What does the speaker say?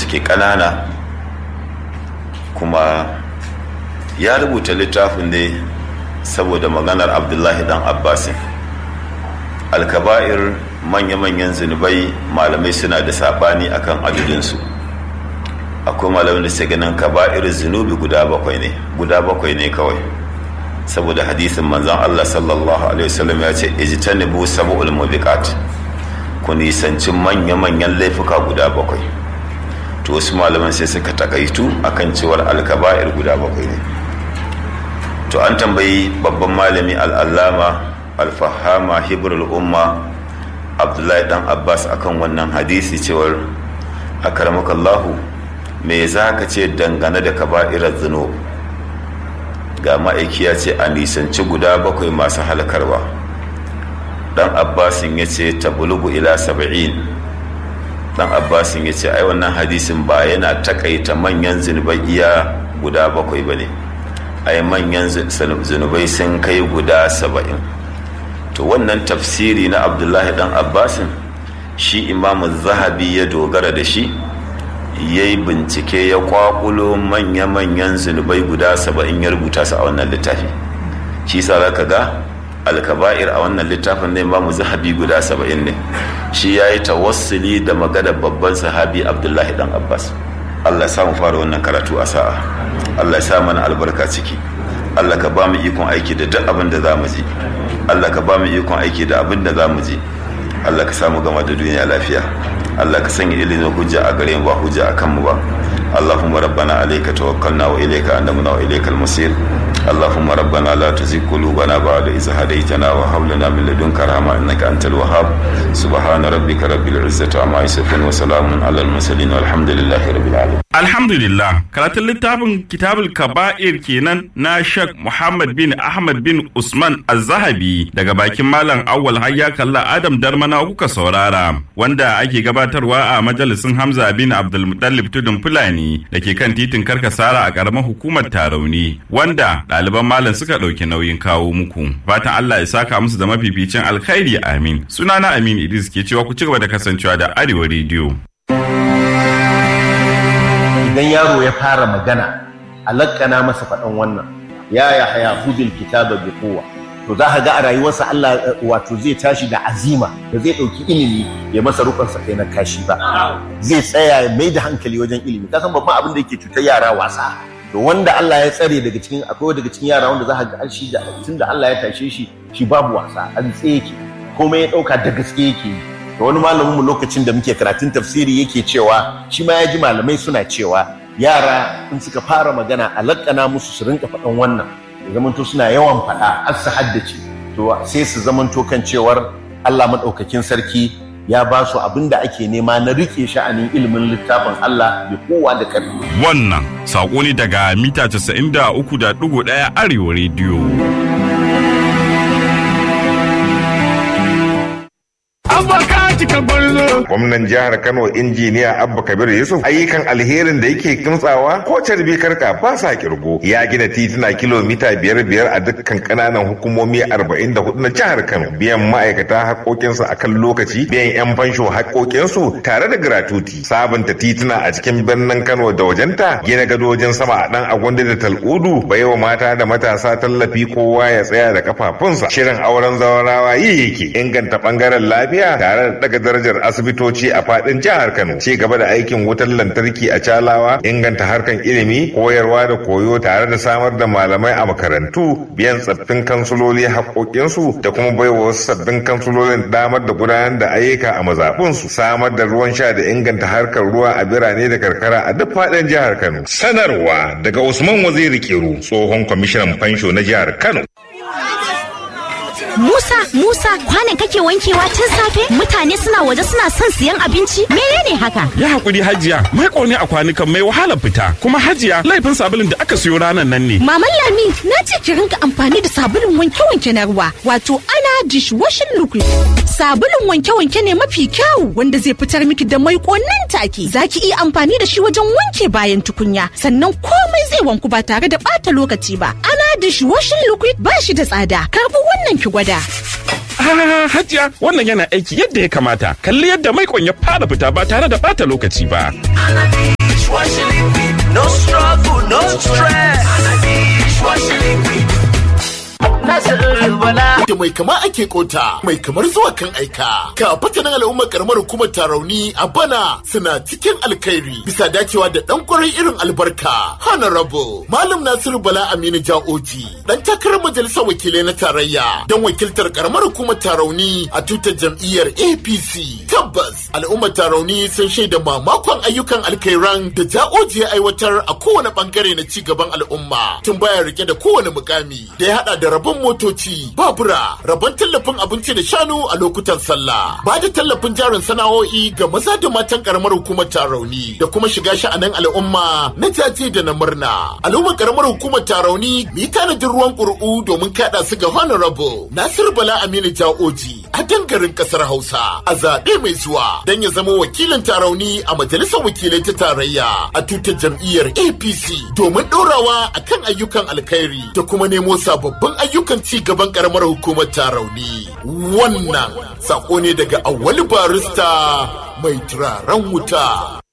suke ƙanana kuma ya rubuta littafin ne saboda maganar abdullahi dan abbasin alkaba'ir manya-manyan zunubai malamai suna da sabani akan adadinsu akwai malamai da suke ganin kaba'ir zunubi guda bakwai ne guda bakwai ne kawai saboda hadisin manzon Allah sallallahu alaihi wasallam ya ce ijtanibu sab'ul mubiqat ku nisanci manya-manyan laifuka guda bakwai to wasu malaman sai suka takaitu akan cewar alkaba'ir guda bakwai ne to an tambayi babban malami al'allama alfahama hibrul umma abdullahi dan abbas akan wannan hadisi cewar akaramakallahu me za ka ce dangane da kaba'irar zunub ga ma'aiki ya ce a nisanci guda bakwai masu halakarwa dan abbasin ya ce ta bulugu ila saba'in dan abbasin ya ce ai wannan hadisin ba yana takaita manyan zunubai iya guda bakwai ba ne ai manyan zunubai sun kai guda saba'in to wannan tafsiri na abdullahi dan abbasin shi imamu zahabi ya dogara da shi ya yi bincike ya kwakulo manya-manyan zunubai guda saba'in ya rubuta su a wannan littafi shi sa za ka ga alkaba'ir a wannan littafin ne imamu zahabi guda saba'in ne shi ya yi tawassuli da magana babban sahabi abdullahi dan abbas allah samu fara wannan karatu a sa'a allah sa mana albarka ciki allah ka ba mu ikon aiki da duk abin da za mu ji allah ka ba mu ikon aiki da abin da za mu ji allah ka samu gama da duniya lafiya allah ka sanya ilimin hujja a gare mu ba hujja a kanmu ba اللهم ربنا عليك توكلنا وإليك أنبنا وإليك المصير اللهم ربنا لا تزغ قلوبنا بعد إذ هديتنا وهب لنا من لدنك رحمة إنك أنت الوهاب سبحان ربك رب العزة عما يصفون وسلام على المرسلين والحمد لله رب العالمين Alhamdulillah, karatun littafin kitabul kaba'ir kenan na Sheikh Muhammad bin Ahmad bin Usman Az-Zahabi daga bakin Malam Awwal Hayya Kalla Adam Darmana kuka saurara, wanda ake gabatarwa a majalisin Hamza bin Abdul Muttalib Tudun Fulani da ke kan titin Karkasara a ƙaramar hukumar Tarauni, wanda ɗaliban Malam suka ɗauki nauyin kawo muku. Fatan Allah ya saka musu da mafificin alkhairi amin. Sunana Amin Idris ke cewa ku ci gaba da kasancewa da Arewa Radio. idan yaro ya fara magana a lakkana masa faɗan wannan ya ya haya hudul kitaba bi kowa to za ka ga a rayuwarsa Allah wato zai tashi da azima da zai ɗauki ilimi ya masa rukun sa kai na kashi ba zai tsaya ya mai da hankali wajen ilimi kasan babban abin da yake cutar yara wasa to wanda Allah ya tsare daga cikin akwai daga cikin yara wanda za ka ga shi da tunda Allah ya tashe shi shi babu wasa an tsaye yake komai ya ɗauka da gaske yake yi da wani malamin mu lokacin da muke karatun tafsiri yake cewa shi ma ya ji malamai suna cewa yara in suka fara magana a lakkana musu su rinka faɗan wannan ya zamanto suna yawan faɗa har su haddace to sai su zamanto kan cewar Allah maɗaukakin sarki ya ba su abin da ake nema na rike sha'anin ilimin littafin Allah da kowa da ƙarfi. Wannan saƙo ne daga mita 93.1 Arewa Radio. Gwamnan jihar Kano injiniya Abba Kabir Yusuf ayyukan alherin da yake kimtsawa ko carbi karka ba sa kirgo ya gina tituna kilomita biyar biyar a dukkan kananan hukumomi arba'in da hudu na jihar Kano biyan ma'aikata haƙoƙinsu a kan lokaci biyan 'yan fansho haƙoƙinsu tare da gratuti sabunta tituna a cikin birnin Kano da wajenta gina gadojin sama a ɗan agwanda da tal'udu baiwa mata da matasa tallafi kowa ya tsaya da kafafunsa shirin auren zawarawa yi yake inganta ɓangaren lafiya tare da daga darajar asibitoci a fadin jihar Kano ci gaba da aikin wutar lantarki a Calawa inganta harkan ilimi koyarwa da koyo tare da samar da malamai a makarantu biyan tsaffin kansuloli haƙoƙinsu da kuma baiwa wasu sabbin kansulolin damar da gudanar da ayyuka a mazaɓunsu samar da ruwan sha da inganta harkar ruwa a birane da karkara a duk fadin jihar Kano sanarwa daga Usman Waziri Kiru tsohon kwamishinan fansho na jihar Kano Musa, Musa, kwanan kake wankewa tun safe? Mutane suna waje suna son siyan abinci? Menene haka? Ya hakuri Hajiya, mai ne a kwanukan mai wahalar fita. Kuma Hajiya, laifin sabulun da aka siyo ranar nan ne. Maman Lami, na ce ki rinka amfani da sabulun wanke-wanke na ruwa, wato ana dishwashing liquid. Sabulun wanke-wanke ne mafi kyau wanda zai fitar miki da mai nan take. Za ki iya amfani da shi wajen wanke bayan tukunya, sannan komai zai wanku ba tare da ɓata lokaci ba. Ana dishwashing liquid ba shi da tsada. Karbi wannan ki gwada. Ah, Hajiya, wannan yana aiki yadda ya kamata. Kalli yadda maikon ya fara fita ba tare da bata lokaci ba. da mai kama ake kota mai kamar zuwa kan aika ka fatanin al'ummar karamar hukumar tarauni a bana suna cikin alkhairi bisa dacewa da dan kwarai irin albarka honorable malam nasiru bala aminu ja'oji dan takarar majalisar wakilai na tarayya don wakiltar karamar hukumar tarauni a tutar jam'iyyar apc tabbas al'ummar tarauni sun shaida mamakon ayyukan alkhairan da ja'oji ya aiwatar a kowane bangare na ci gaban al'umma tun baya rike da kowane mukami da ya hada da rabon motoci babura rabon tallafin abinci da shanu a lokutan sallah ba da tallafin jarin sana'o'i ga maza da matan karamar hukumar tarauni da kuma shiga sha'anin al'umma na jaje da na murna al'ummar karamar hukumar tarauni mu yi tanadin ruwan ƙuri'u domin kaɗa su ga honorable nasir bala aminu ja'oji a dangarin ƙasar hausa a zaɓe mai zuwa don ya zama wakilin tarauni a majalisar wakilai ta tarayya a tutar jam'iyyar apc domin ɗorawa a kan ayyukan alkhairi da kuma nemo sababbin ayyukan ci gaban karamar hukumar tarauni wannan sako ne daga awali barista mai turaren wuta